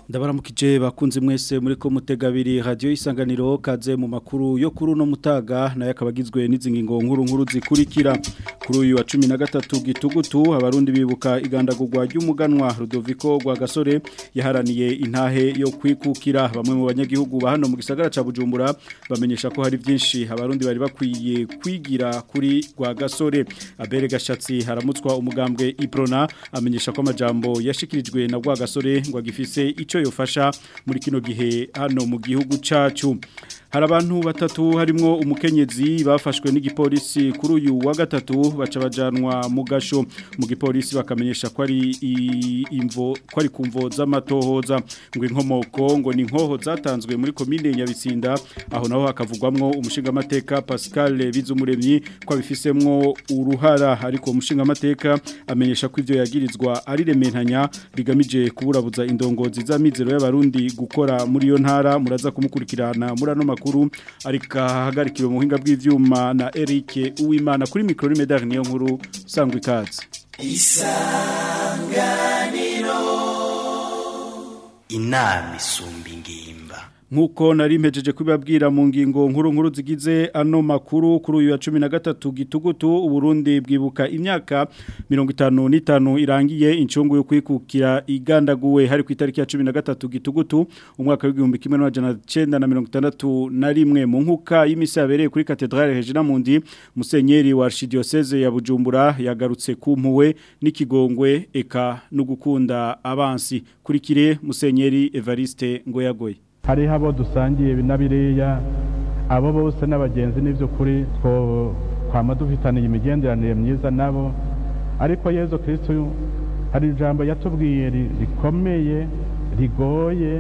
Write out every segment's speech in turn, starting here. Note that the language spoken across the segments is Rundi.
ndabaramukije bakunze mwese muri ko mutegabiri radio isanganiro kaze mu makuru yo kuri no mutaga naye akabagizwe n'izingingo nkuru nkuru zikurikira kuri uyu wa 13 gitugutu abarundi bibuka igandagurwa ry'umuganwa Rudoviko rwa gasore yaharaniye intahe yo kwikukira bamwe mu banyagihugu ba hano mu gisagara ca Bujumbura bamenyesha ko hari byinshi abarundi bari bakwiye kwigira kuri rwa gasore abere gashatsi haramutswa umugambwe Iprona amenyesha ko amajambo yashikirijwe na rwa gasore ngo agifise ico yofasha muri kino gihe hano mu gihugu cacu hari abantu batatu harimwo umukenyezi bafashwe n'igipolisi kuri uyu wa gatatu baca bajanwa mu gasho mu gipolisi bakamenyesha ko ari imvo ko ari kumvo z'amatohoza ngo inkomoko ngo ni inkoho zatanzwe muri komine Nyabitsinda aho naho hakavugwamwo umushinga amateka Pascal Bizumuremyi ko abifisemwo uruhara ariko umushinga amateka amenyesha ko ivyo yagirizwa ari rementanya bigamije kuburabuza indongozi z'amizero y'abarundi gukora muri yo ntara muraza kumukurikirana muri ano makuru arika hagarikiwe mu buhinga bw'ivyuma na Eric Uwimana kuri micro medal niyo nkuru sangwa ikaze isanganiro inama isumba ingimba Nkuko nari mpejeje kubabwira mu ngingo nkuru nkuru zigize ano makuru kuri uyu wa 13 gitugutu uburundi bwibuka imyaka 55 irangiye incungu yo kwikukira igandaguwe hari ku itariki ya 13 gitugutu umwaka w'igihumbi kimwe na mirongo na rimwe mu nkuka y'imisi yabereye kuri katedrale Regina Mundi musenyeri wa Archidiocese ya Bujumbura yagarutse ku mpuwe n'ikigongwe eka no gukunda abansi kurikire musenyeri Evariste Ngoyagoye hariho abo dusangiye binabiriya abo bose n'abagenzi n'iby'ukuri two kwama dufitaniye imigenderanire myiza nabo ariko yezu kirisitu hari ijambo yatubwiye rikomeye rigoye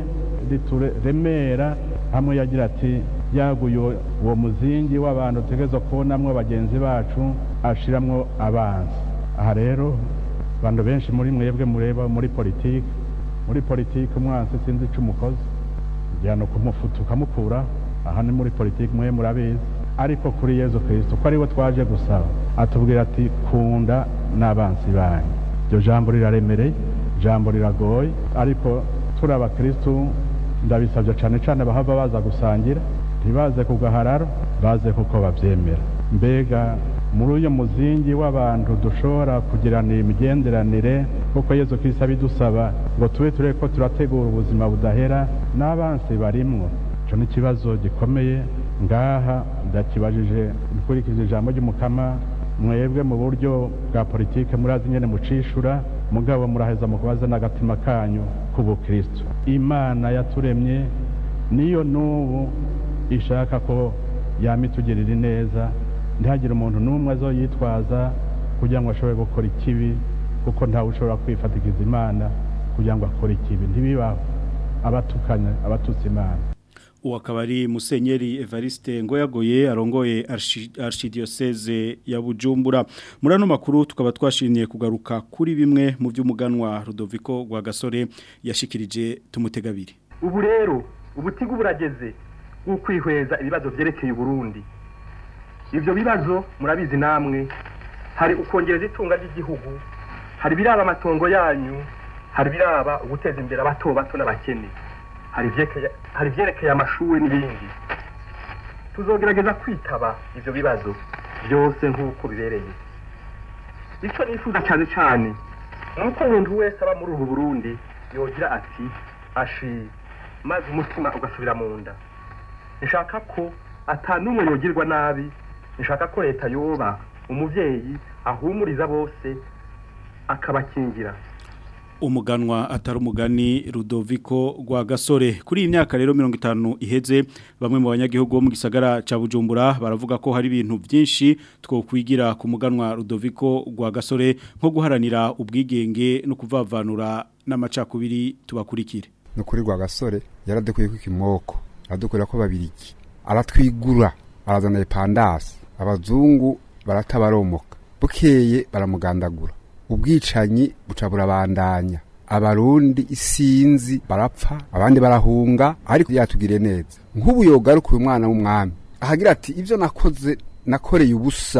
rituremera hamwe yagira ati yaguye uwo muzingi w'abantu tutegereza kubonamwo bagenzi bacu ashiramwo abanza aha rero abantu benshi muri mwebwe mureba muri politiki muri politiki umwansi sinzi icyo umukozi igihano kumufuta ukamukura aha ni muri politiki mwe murabizi ariko kuri yezu kirisito ko ariwe twaje gusaba atubwira ati kunda n'abansi banyu iryo jambo riraremereye jambo riragoye ariko turi abakirisitu ndabisabye cyane cyane bahava baza gusangira ntibaze ku gahararo baze kuko babyemera mbega muri uyu muzingi w'abantu dushobora kugirana imigenderanire kuko yezu kirisito abidusaba ngo tube ture ko turategura ubuzima budahera n'abansi barimwo icyo ni ikibazo gikomeye ngaha ndakibajije dukurikije ijambo ry'umukama mwebwe mu buryo bwa politiki murazi nyine mucishura mugabo muraheza mu kubaza n'agatima kanyu k'ubukristo imana yaturemye niyo n'ubu ishaka ko yamitugirira neza ntihagire umuntu n'umwe azo yitwaza kugira ngo ashobore gukora ikibi kuko ntawe ushobora kwifatikiza imana kugira ngo akore ikibi ntibibaho abatukanya abatutsi imana uwo akaba ari musenyeri evariste ngoyagoye arongoye archidiocese ya bujumbura muri ano makuru tukaba twashimiye kugaruka kuri bimwe mu by'umuganwa rudoviko rwa gasore yashikirije tumutegabiri ubu rero ubutigu burageze bw'ukwihweza ibibazo byerekeye uburundi ibyo bibazo murabizi namwe hari ukongereza itunga ry'igihugu hari ibiraba amatongo yanyu hari ibiraba uguteza imbere abato bato n'abakene hari ibyerekeye amashuri n'ibindi tuzogerageza kwitaba ibyo bibazo byose nk'uko bibereye icyo nifuza cyane cyane ni uko umuntu wese aba muri ubu burundi yogira ati ashi maze umutima ugasubira mu nda nshaka ko atanumwe yogirwa nabi nshaka ko leta yoba umubyeyi ahumuriza bose akabakingira umuganwa atari umugani Rudoviko rwa gasore kuri iyi myaka rero mirongo itanu iheze bamwe mu banyagihugu bo mu gisagara cya bujumbura baravuga ko hari ibintu byinshi twokwigira ku muganwa Rudoviko rwa gasore nko guharanira ubwigenge no kuvavanura n'amacakubiri tubakurikire no kuri rwa gasore yaradukuye ku kimoko aradukorera ko babiriki aratwigura arazana ipandasi abazungu baratabaromoka bukeye baramugandagura ubwicanyi buca burabandanya abarundi isinzi barapfa abandi barahunga ariko yatugiriye neza nk'ubu yogaruka uyu mwana w'umwami ahagira ati ibyo nakoze nakoreye ubusa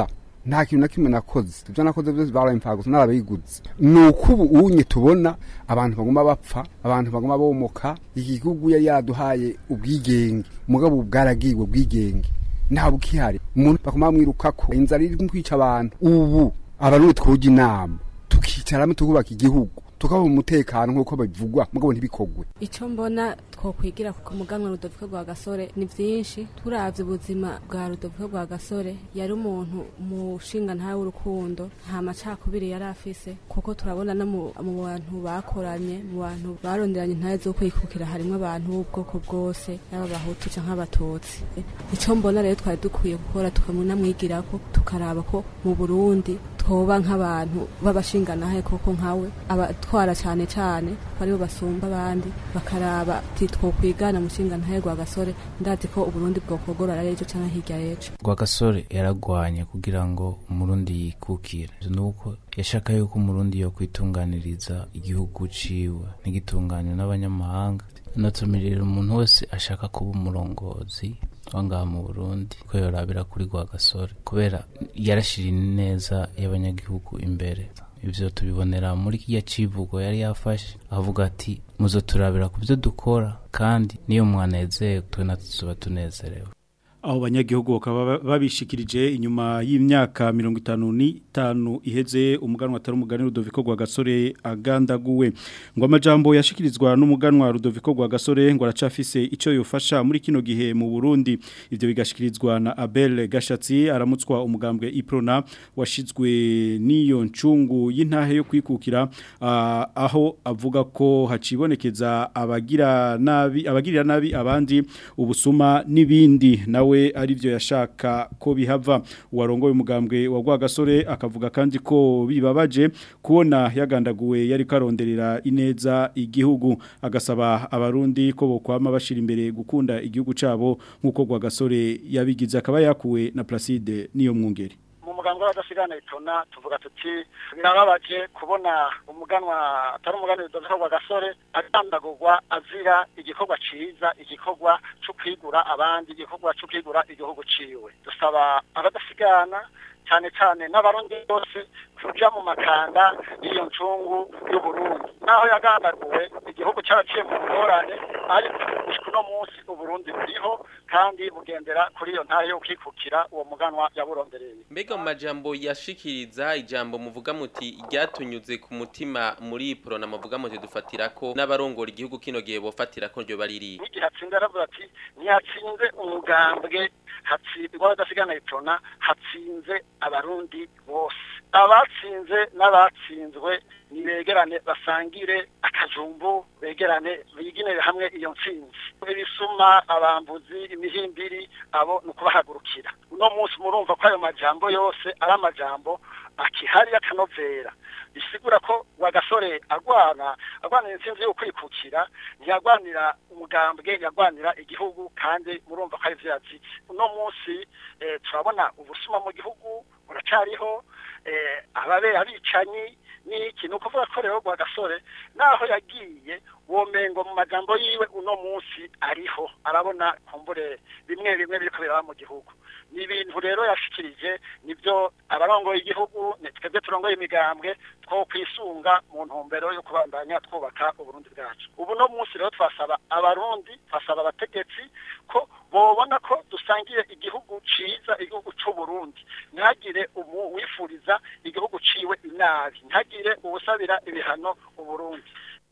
nta kintu na kimwe nakoze ibyo nakoze byose barabimfaga gusa narabiguze ni uko ubu unye tubona abantu baguma bapfa abantu baguma bomoka iki gihugu yari yaraduhaye ubwigenge umugabo bwaragiwe ubwigenge nta bukihari umuntu bakuma bamwirukako inzara iri kwica abantu ubu abarundi twujya inama tukicaramo tukubaka igihugu tukabona umutekano nk'uko bivugwa mugabo ntibikogwe icyo mbona twokwigira ku muganwa rudoviko rwa gasore ni byinshi turavye ubuzima bwa rudoviko rwa gasore yari umuntu mushinga ntawe w'urukundo nta macakubiri yari afise kuko turabona no mu mu bantu bakoranye mu bantu baronderanye intahe zo kwikukira harimo abantu b'ubwoko bwose yaba abahutu canke abatutsi icyo mbona rero twari dukwiye gukora tukamunamwigirako tukaraba ko mu burundi twoba nk'abantu b'abashinganahe koko nkawe abatwara cyane cyane ko aribo basumba abandi bakaraba ati twokwigana mushinga ntahe rwa gasore ndazi ko uburundi bwokogorora ejo cyangwa hirya y'ejo rwagasore yaragwanye kugira ngo umurundi yikukire nuko yashaka yuko umurundi yo kwitunganiriza igihugu ciwe ntigitunganywe n'abanyamahanga natumirira umuntu wese ashaka kuba umurongozi wangaha mu burundi ko yorabira kuri rwagasore kubera yarashira neza y'abanyagihugu imbere ivyo tubibonera muri kiya civugo yari yafashe avuga ati muzo turabira ku byo dukora kandi niyo mwanezewe twe natwe tuba tunezerewe aho banyagihugu bakaba babishikirije inyuma y'imyaka mirongo itanu n'itanu iheze umuganwa atari umugani Rudoviko rwa gasore agandaguwe ngo amajambo yashikirizwa n'umuganwa Rudoviko rwa gasore ngo aracafise icyo yofasha muri kino gihe mu Burundi ivyo bigashikirizwa na Abel Gashatsi aramutswa umugambwe Iprona washizwe n'iyo ncungu y'intahe yo kwikukira ah, aho avuga ko hacibonekeza abagira nabi abagirira nabi abandi ubusuma n'ibindi nawe arivyo yashaka ko bihava uwarongoye umugambwe wa Rwagasore akavuga kandi ko bibabaje kubona yagandaguwe yari karonderera ineza igihugu agasaba abarundi ko bokwama bashira imbere gukunda igihugu cabo nkuko Rwagasore yabigize akaba yakuwe na Placide niyo mwungeri mu muganwa w'abadasigana itona tuvuga tuti birababaje kubona umuganwa atari umuganwa w'idozero wa gasore agandagurwa azira igikorwa ciza igikorwa cyo kwigura abandi igikorwa cyo kwigura igihugu ciwe dusaba abadasigana cyane cyane n'abarundi bose kuja mu makanda y'iyo ncungu y'uburundi naho yagandaguwe igihugu cyaraciye mu ngorane ariko gushika uno munsi uburundi buriho kandi bugendera kuri iyo ntara yo kwikukira uwo muganwa yaburondereye mbega mu majambo yashikiriza ijambo muvuga muti ryatunyuze ku mutima muri porona muvuga muti dufatira ko n'abarongora igihugu kino gihe bofatira ko ryo bariri n'igihe atsinze aravuga ati ntiyatsinze umugambwe hatsinze w'abadasigana itona hatsinze abarundi bose abatsinze n'abatsinzwe nibegerane basangire akajumbu begerane biginere hamwe iyo ntsinzi ibisuma abambuzi imihimbiri abo ni ukubahagurukira uno munsi murumva ko ayo majambo yose ari amajambo akihari y'akanovera bisigura ko wagasore agwana agwanira intsinzi yo kwikukira ntiyagwanira umugambwe yagwanira igihugu kandi murumva ko ari vyo yazitse uno munsi eh, turabona ubusuma mu gihugu buracariho eh, ababe abicanyi niki nuko vuga ko rero gasore naho yagiye womengo mu majambo yiwe uno munsi ariho arabona kumbure bimwe bimwe biriko biraba mu gihugu ni ibintu rero yashikirije nibyo abarongoye igihugu ni twebwe turongoye imigambwe two kwisunga mu ntumbero yo kubandanya twubaka uburundi bwacu ubu no munsi rero twasaba abarundi twasaba abategetsi ko bobona ko dusangiye igihugu ciza igihugu c'uburundi ntihagire umu wifuriza igihugu ciwe inabi ntihagire uwusabira ibihano uburundi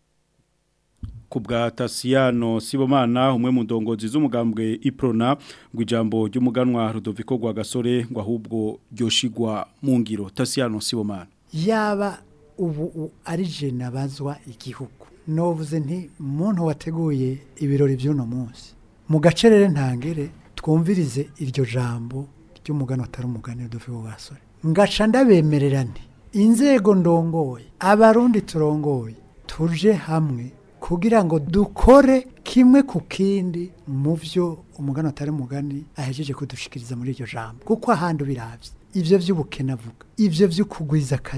kubwa Tasiyano Sibomana umwe mu ndongozi z'umugambwe Iprona ngo ijambo ry'umuganwa Rudoviko rwa gasore ngo ahubwo ryoshigwa mu ngiro Tasiyano Sibomana yaba ubu u- ari je nabazwa igihugu novuze nti muntu wateguye ibirori by'uno munsi mu gacerere ntangere twumvirize iryo jambo ry'umugani atari umugani Rudoviko rwa gasore ngaca ndabemerera nti inzego ndongoye abarundi turongoye tuje hamwe kugira ngo dukore kimwe ku kindi mu byo umugani atari umugani ahejeje kudushikiriza muri iryo jambo kuko ahandi ubiravye ivyo vy'ubukene avuga ivyo vy'ukugwiza akazi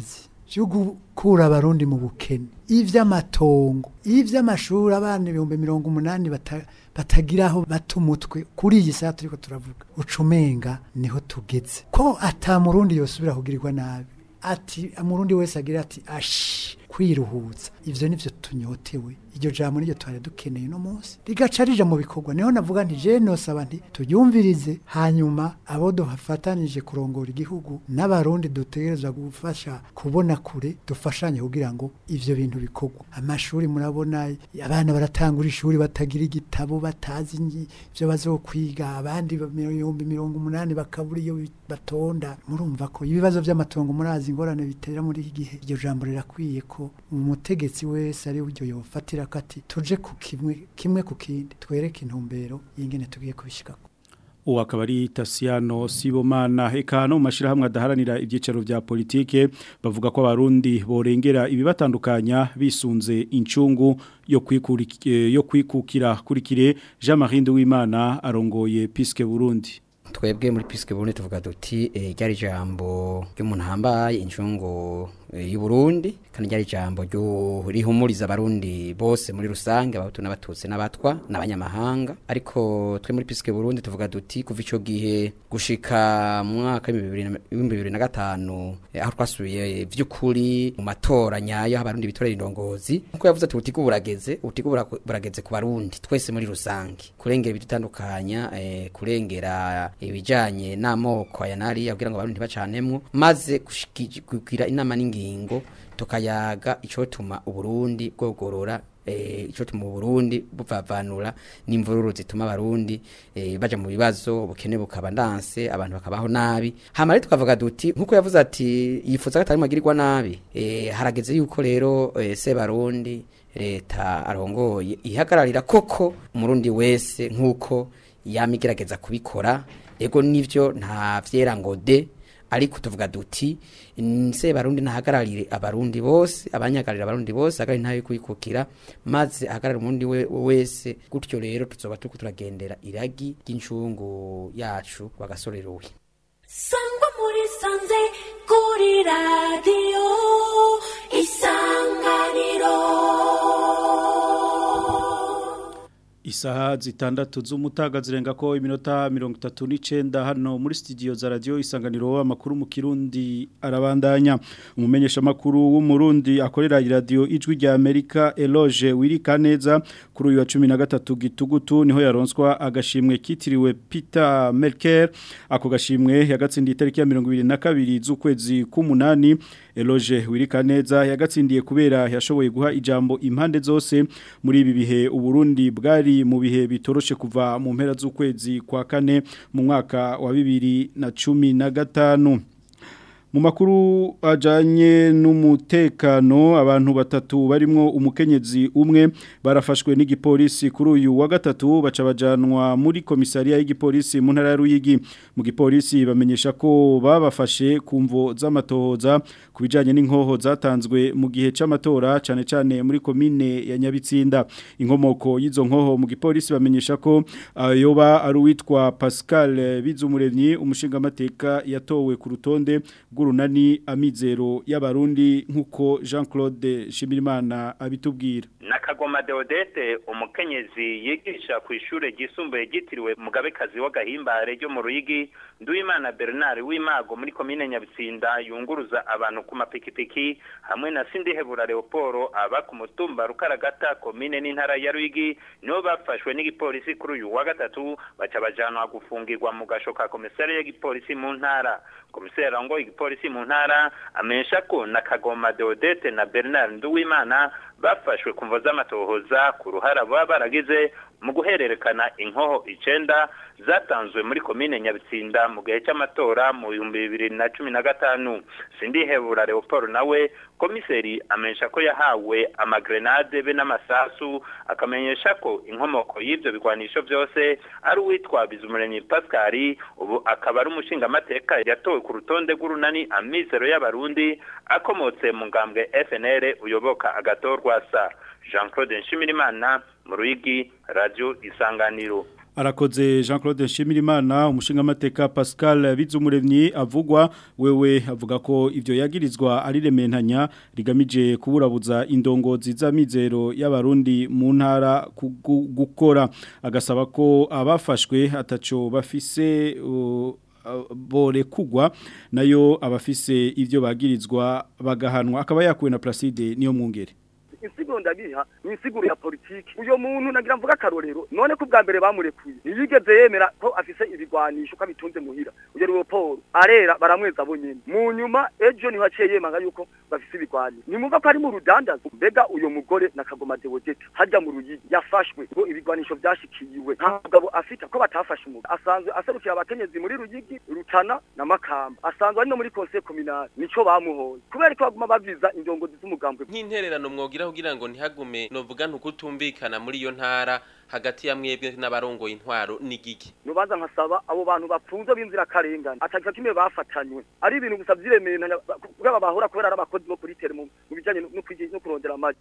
byo gukura abarundi mu bukene ivy'amatongo ivy'amashuri abana ibihumbi mirongo umunani bata- batagira aho bata umutwe kuri iyi saha turiko turavuga ucumenga niho tugeze ko ata murundi yosubira kugirirwa nabi ati umurundi wese agira ati ashi kwiruhutsa ivyo nivyo tunyotewe iryo jambo niryo twari dukeneye no munsi rigaca rija mu bikorwa niho navuga nti je nosaba nti turyumvirize hanyuma abo duhafatanije kurongora igihugu n'abarundi dutegerezwa gufasha kubona kure dufashanye kugira ngo ivyo bintu bikorwa amashuri murabona abana baratangura ishuri batagira igitabo batazi inyi- ivyo bazokwiga abandi ibihumbi mirongo umunani bakabura iyo batonda murumva ko ibibazo vy'amatongo murazi ingorane bitera muri iki gihe iryo jambo rirakwiye ko umutegetsi wese ari buryo yofatira ko ati tuje ku kimwe kimwe ku kindi twereke intumbero y'ingene tugiye kubishikako uwo akaba ari Tasiano Sibomana eka no mu mashirahamwe adaharanira ibyicaro vya politike bavuga ko abarundi borengera ibibatandukanya bisunze incungu yo kwikuriki- eh, yo kwikukira kurikire Jean Marie Nduwimana arongoye Piske Burundi twebwe muri pisike burundi tuvuga duti eh, ryari ijambo ry'umuntu ahambaye incungu eh, y'u Burundi kandi ryari ijambo ryo rihumuriza abarundi bose muri rusange abahutu n'abatutsi n'abatwa n'abanyamahanga ariko twe muri pisike burundi tuvuga duti kuva ico gihe gushika mu mwaka w'ibihumbi bibiri na gatanu eh, aho twasubiye vy'ukuri mu matora nyayo aho abarundi bitorera indongozi nkuko yavuze ati ubutigu burageze ubutigu buraku- burageze ku barundi twese muri rusange kurengera ibidutandukanya eh, kurengera ibijanye n'amoko aya nari kugira ngo abarundi bacanemwo maze gushiki- kugira inama n'ingingo tukayaga icotuma uburundi bwogorora eh, icotuma uburundi buvavanura n'imvururu zituma abarundi eh, baja mu bibazo ubukene bukaba ndanse abantu bakabaho nabi hama rero tukavuga duti nkuko yavuze ati yifuza ko atari magirirwa nabi eh, harageze yuko rero eh, sebarundi leta arongoye ihagararira koko umurundi wese nkuko yamigerageza kubikora ego nivyo nta vyera ngo de ariko tuvuga duti nse barundi nahagararire abarundi bose abanyagarira abarundi bose ahagararire ntayo kwikukira maze ahagararire umurundi we, wese gutyo rero tuzoba turiko turagendera iragi ry'incungu yacu bagasoreruwe sangwa muri sanze kuri radiyo isanganiro Isaha zitandatu z'umutaga zirenga ko iminota mirongo itatu n'icenda hano muri studio za radio isanganiro amakuru mu kirundi arabandanya umumenyesha makuru w'umurundi akorera radio ijwi rya Amerika Eloge wirika neza kuri uyu wa 13 gitugutu niho yaronswa agashimwe kitiriwe Peter Merkel ako gashimwe yagatsindiye itariki ya 22 z'ukwezi k'umunani Eloge wirika neza yagatsindiye kubera yashoboye guha ijambo impande zose muri ibi bihe uburundi bwari mu bihe bitoroshe kuva mu mpera z'ukwezi kwa kane mu mwaka wa bibiri na cumi na gatanu mu makuru ajanye n'umutekano abantu batatu barimwo umukenyezi umwe barafashwe n'igipolisi kuri uyu wa gatatu baca bajanwa muri komisariya y'igipolisi mu ntara ya Ruyigi mu gipolisi bamenyesha ko babafashe ku mvo z'amatohoza ku bijanye n'inkoho zatanzwe mu gihe c'amatora cane cane muri komine ya Nyabitsinda inkomoko y'izo nkoho mu gipolisi bamenyesha ko ayoba ari uwitwa Pascal Bizumuremyi umushinga mateka yatowe ku rutonde bw'urunani amizero y'abarundi nkuko Jean-Claude Shimirimana abitubwira nakagoma Deodete umukenyezi yigisha ku ishure ryisumbuye ryitiriwe mugabekazi w'agahimbare ryo mu Ruyigi Nduwimana Bernard w'imago muri komine Nyabitsinda yunguruza abantu ku mapikipiki hamwe na Sindihebura Leoporo aba ku mutumba Rukaragata komine n'intara ya Ruyigi nibo bafashwe n'igipolisi kuri uyu wa gatatu baca bajanwa gufungirwa mu gashoka komisari y'igipolisi mu ntara komisari ngo igipolisi mu ntara amenyesha ko na Kagoma Deodete na Bernard Nduwimana bafashwe ku mvo z'amatohoza ku ruhara baba baragize mu guhererekana inkoho icenda zatanzwe muri komine Nyabitsinda mu gihe cy'amatora mu bihumbi bibiri na cumi na gatanu sindihebura Leopold nawe komiseri amenyesha ko yahawe amagrenade be n'amasasu akamenyesha ko inkomoko y'ibyo bigwanisho byose ari uwitwa Bizumuremyi Pascal ubu akaba ari umushingamateka yatowe ku rutonde rw'urunani amizero y'abarundi akomotse mu ngambwe FNL uyoboka agatorwa sa Jean Claude Nshimirimana mu Ruyigi Radio Isanganiro arakoze Jean Claude Nshimirimana umushingamateka Pascal Bizumuremyi avugwa wewe avuga ko ivyo yagirizwa ari rementanya rigamije kuburabuza indongozi z'amizero y'abarundi mu ntara kugu- gukora agasaba ko abafashwe ataco bafise uh, bore kugwa nayo abafise ivyo bagirizwa bagahanwa akaba yakuwe na Placide niyo mwungere insiguro ndabiha ni insiguro ya politiki uyo muntu nagira mvuga akarorero none ko bwa mbere bamurekuye ntiyigeze yemera ko afise ibigwanisho ko abitunze muhira uyo Leopold arera baramweza abo nyene mu nyuma ejo niho aciye yemanga yuko bafise ibigwanisho nimumva ko ari mu rudandazo mbega uyo mugore na kagoma Deodete hajya mu ruyigi yafashwe ngo ibigwanisho byashikiyiwe nta mugabo afite ko batafashe umugabo asanzwe aserukira abakenyezi muri ruyigi rutana na makamba asanzwe ari no muri conseil communal nico bamuhoye kubera ko baguma baviza indongozi z'umugambwe nk'intererano mwogira kugira ngo ntihagume novuga ntukutumvikana muri iyo ntara hagati ya mwebwe n'abarongoye intwaro n'igiki nubanza nkasaba abo bantu bapfunze b'inzira karengane atagira kimwe bafatanywe ari ibintu gusa vyiremeranya kubera bahora kubera ari abakozi bo kuri tere mu mu bijanye no kwigi- no kurondera amaji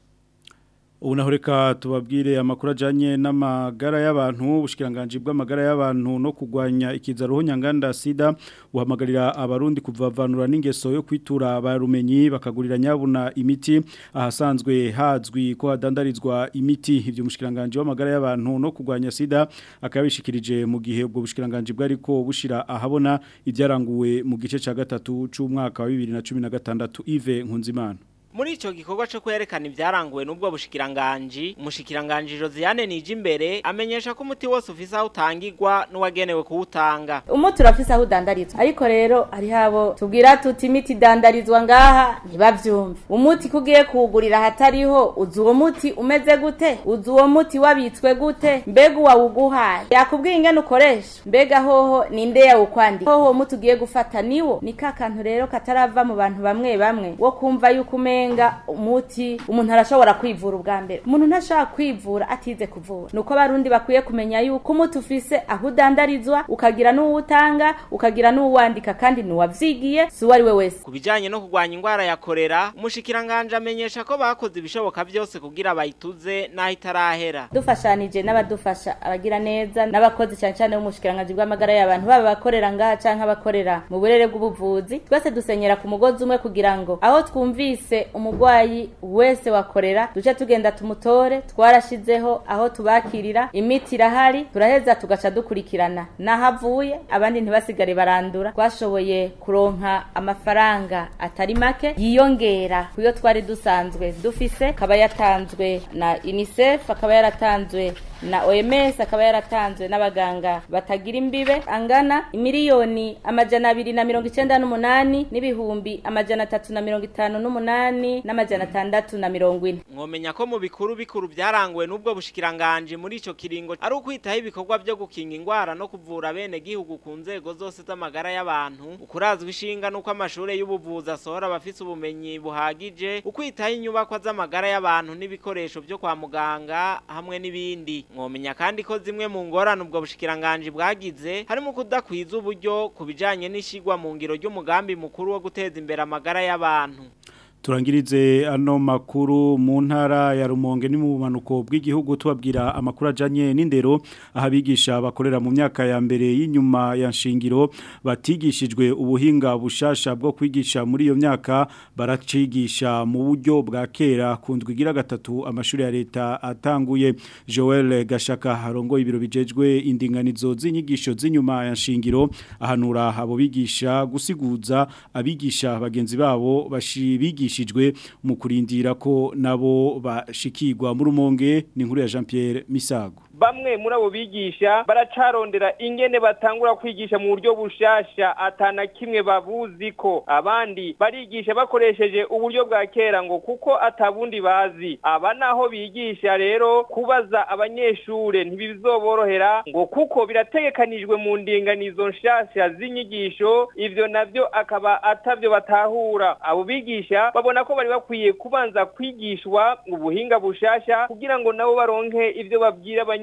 Ubu naho reka tubabwire amakuru ajyanye n'amagara y'abantu ubushikiranganje bw'amagara y'abantu no kurwanya ikizaruhu nyanganda sida buhamagarira abarundi kuvavanura n'ingeso yo kwitura abarumenyi bakagurira nyabuna imiti ahasanzwe hazwi ko hadandarizwa imiti ibyo mushikiranganje w'amagara y'abantu no kurwanya sida akabishikirije mu gihe ubwo bushikiranganje bwari ko bushira ahabona ibyaranguwe mu gice cya gatatu cy'umwaka wa 2016 Yves Nkunzimana Muri ico gikorwa cyo kwerekana ibyaranguwe n'ubwo bushikiranganji, umushikiranganje Josiane Nijimbere amenyesha ko umuti wose ufise aho utangirwa n'uwagenewe kuwutanga. umuti urafise aho udandarizwa ariko rero hari habo tubwira tuti imiti idandarizwa ngaha ntibavyumve umuti kugiye kuwugurira hatariho uzi uwo muti umeze gute uzi uwo muti wabitswe gute mbega uwawuguhaye yakubwiye ingene ukoresha mbega hoho ninde yawukwandika hoho uwo muti ugiye gufata niwo ni ka kantu rero katarava mu bantu bamwe bamwe wo kumva yuko umenga umuti umuntu arashobora kwivura ubwa mbere umuntu ntashobora kwivura atize kuvura nuko abarundi bakwiye kumenya yuko umuti ufise aho udandarizwa ukagira n'uwutanga ukagira n'uwandika kandi nuwavyigiye si uwo ari we wese Ku bijanye no kurwanya ingwara ya korera, umushikiranganje amenyesha ko bakoze ibishoboka byose kugira bayituze naho itarahera. dufashanije n'abadufasha abagira neza n'abakozi cyane cyane b'umushikiranganji bw'amagara y'abantu baba abakorera ngaha canke abakorera mu burere bw'ubuvuzi twese dusenyera ku mugozi umwe kugira ngo aho twumvise umurwayi wese wakorera duce tugenda tumutore twarashizeho aho tubakirira imiti irahari turaheza tugaca dukurikirana n'aho avuye abandi ntibasigare barandura twashoboye kuronka amafaranga atari make yiyongera kuyo twari dusanzwe dufise akaba yatanzwe na UNICEF akaba yaratanzwe na OMS akaba yaratanzwe n'abaganga batagira imbibe angana imiliyoni amajana abiri na mirongo icenda n'umunani n'ibihumbi amajana atatu na mirongo itanu n'umunani n'amajana atandatu na mirongo ine Mwomenya ko mu bikuru bikuru byaranguwe n'ubwo bushikiranganje muri ico kiringo ari ukwitaho ibikorwa byo gukinga ingwara no kuvura bene gihugu ku nzego zose z'amagara y'abantu ukurazwa ishinga nuko amashure y'ubuvuzi asohora abafise ubumenyi buhagije ukwitaho inyubakwa z'amagara y'abantu n'ibikoresho byo kwa muganga hamwe n'ibindi mwomenya kandi ko zimwe mu ngorane ubwo bushikiranganje bwagize harimo kudakwiza uburyo ku bijanye n'ishigwa mu ngiro ry'umugambi mukuru wo guteza imbere amagara y'abantu turangirize ano makuru mu ntara ya rumonge ni mu bumanuko bw'igihugu tubabwira amakuru ajanye n'indero aho abigisha bakorera mu myaka ya mbere y'inyuma ya nshingiro batigishijwe ubuhinga bushasha bwo kwigisha muri iyo myaka baracigisha mu buryo bwa kera ku ndwi igira gatatu amashuri ya leta atanguye Joel Gashaka harongo ibiro bijejwe indinganizo z'inyigisho z'inyuma ya nshingiro ahanura abo bigisha gusiguza abigisha bagenzi babo bashibigisha bigishijwe mu kurindira ko nabo bashikirwa mu rumonge ni inkuru ya Jean Pierre Misago bamwe muri abo bigisha baracarondera ingene batangura kwigisha mu buryo bushasha atana kimwe babuzi ko abandi barigisha bakoresheje uburyo bwa kera ngo kuko atabundi bazi aba naho bigisha rero kubaza abanyeshure ntibizoborohera ngo kuko birategekanijwe mu ndinganizo nshasha z'inyigisho ivyo navyo akaba atavyo batahura abo bigisha babona ko bari bakwiye kubanza kwigishwa ubuhinga bushasha kugira ngo nabo baronke ivyo babwira abanyeshure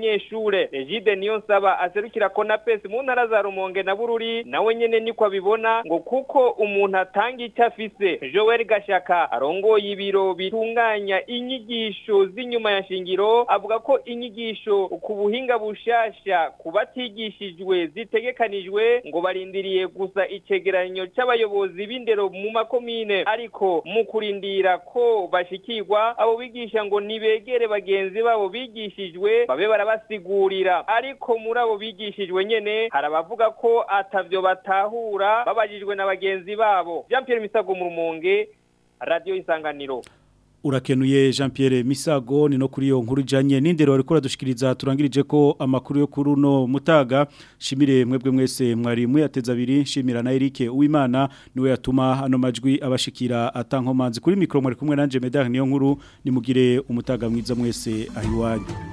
abanyeshure Egide Niyonsaba aserukira Konapes mu ntara za Rumonge na Bururi nawe nyene niko abibona ngo kuko umuntu atanga icyo afise Joel Gashaka arongoye ibiro bitunganya inyigisho z'inyuma ya shingiro avuga ko inyigisho ku buhinga bushasha ku batigishijwe zitegekanijwe ngo barindiriye gusa icegeranyo c'abayobozi b'indero mu makomine ariko mu kurindira ko bashikirwa abo bigisha ngo nibegere bagenzi babo bigishijwe babe barabasigurira ariko muri abo bigishijwe nyene hari abavuga ko atavyo batahura babajijwe na bagenzi babo Jean Pierre Misago mu Rumonge Radio Isanganiro Urakenuye Jean Pierre Misago ni no kuri yo nkuru ijanye n'indero ariko radushikiriza turangirije ko amakuru yo kuri uno mutaga shimire mwebwe mwese mwari muyateza abiri shimira na Eric Uwimana niwe yatuma ano majwi abashikira atankomanzi kuri mikro mwari kumwe nanje Medar niyo nkuru nimugire umutaga mwiza mwese ahiwanyu